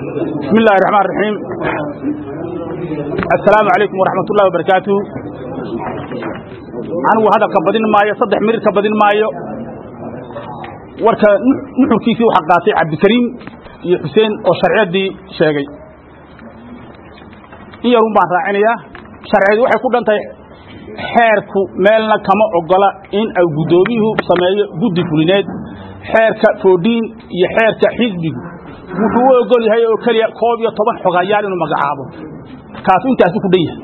بسم الله الرحمن الرحيم السلام عليكم ورحمة الله وبركاته anigu hadalka badin maayo saddex mirir ka badin maayo warka nuxurkiisii waxaa qaatay cabdikariim iyo xuseen oo sharciyaddii sheegay in yarun baan raacinayaa sharciyadu waxay ku dhan tahay xeerku meelna kama ogola in ay guddoomiyuhu sameeyo guddi fulineed xeerka foodhiin iyo xeerka xisbigu wuxuu u ogol yahay oo keliya koob iyo toban xogayaal inuu magacaabo kaasu intaasi ku dhan yahay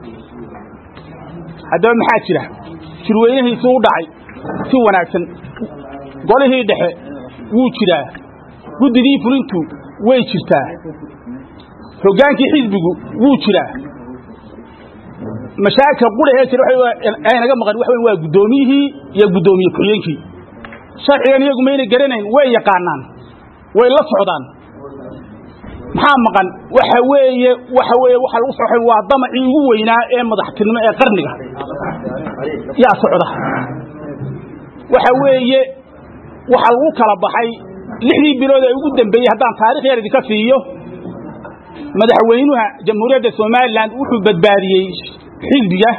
haddaba maxaa jira shirweynihiisuu u dhacay si wanaagsan golihii dhexe wuu jiraa guddidii fulintu way jirtaa hoggaankii xisbigu wuu jiraa mashaakil qurahee jira aynaga maqan waxa weyn waa guddoomiyihii iyo guddoomiye ku-xigeenkii sharcigan iyagu maynay garanayn way yaqaanaan way la socdaan maxaa maqan waxa weeye waxa weeye waxa lagu soxay waa damacii ugu weynaa ee madaxtinimo ee qarniga yaa socda waxa weeye waxa lagu kala baxay lixdii bilood ee ugu dambeeyey haddaan taarikh yar idinka siiyo madaxweynuha jamhuuriyadda somalilan wuxuu badbaadiyey xisbiga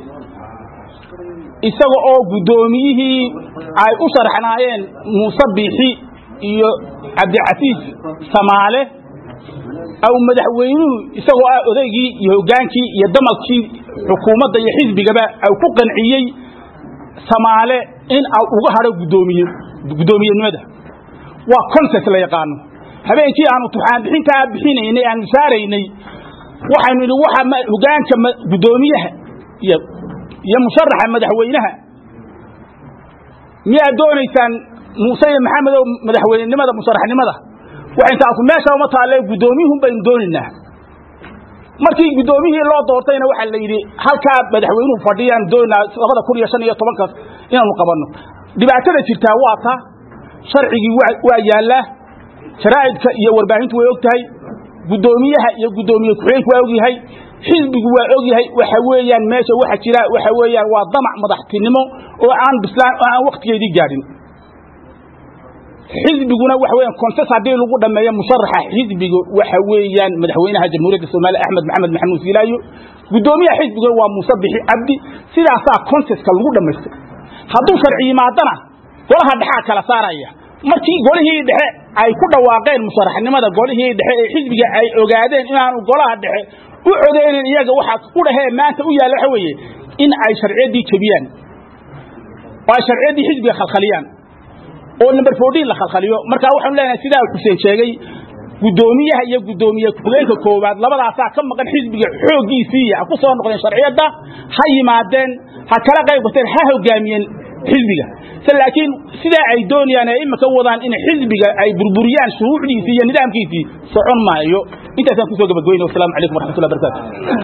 isaga oo guddoomiyihii ay u sharaxnaayeen muuse biixi iyo cabdicasiis samaale aw madaxweynuhu isagoo ah odaygii iyo hoggaankii iyo damalkii xukuumadda iyo xisbigaba ay ku qanciyey samaale in a uga hadho guddoomiye guddoomiyenimada waa concept la yaqaano habeenkii aanu tuxaan bixintaa bixinaynay aanu saaraynay waxaynu idhi waxa hoggaanka guddoomiyaha iyo iyo musharaxa madaxweynaha miyaad doonaysaan muuse iyo maxamedow madaxweynenimada musharaxnimada waxay taasu meesha uma taalle guddoomiyuhun baynu doonaynaa markii guddoomiyihii loo doortayna waxaa la yidhi halkaa madaxweynuhu fadhiyaan doonaynaa labada kun iyo shan iyo tobankaas inaanu qabanno dhibaatada jirtaa waa ta sharcigii waa yaallaa jaraa'idka iyo warbaahintu way og tahay guddoomiyaha iyo guddoomiye ku-xigeenku waa og yahay xisbigu waa og yahay waxa weeyaan meesha waxa jira waxa weeyaan waa damac madaxtinimo oo aan bislaan oo aan wakhtigeedii gaadhin xisbiguna waxa weeyaan konses haddii lagu dhameeyo musharaxa xisbiga waxa weeyaan madaxweynaha jamhuuriyadda soomaaliya axmed maxamed maxamuud silaayo guddoomiyaha xisbiguna waa muuse bixi cabdi sidaasaa konseska lagu dhammaystay hadduu sharci yimaadana golaha dhexaa kala saaraya markii golihii dhexe ay ku dhawaaqeen musharaxnimada golihii dhexe ee xisbiga ay ogaadeen inaanu golaha dhexe u codeynin iyaga waxaad u dhahee maanta u yaalla waxa weeye in ay sharciyaddii jebiyaan oo ay sharciyaddii xisbiga khalkhaliyaan oo number fourteen la khalkhaliyo markaa waxaanu leenahay sidaa xuseen sheegay guddoomiyaha iyo guddoomiye ku-xigeenka koowaad labadaasaa ka maqan xisbiga xooggiisiiya ha ku soo noqdeen sharciyadda ha yimaadeen ha kala qayb qateen ha hogaamiyeen xisbiga laakiin sidaa ay doonayaan ee imika wadaan in xisbiga ay burburiyaan shuruucdiisii iyo nidaamkiisii socon maayo intaasaan kusoo gabagbayna wasalaamu calaykum waraxmatullahi barakatu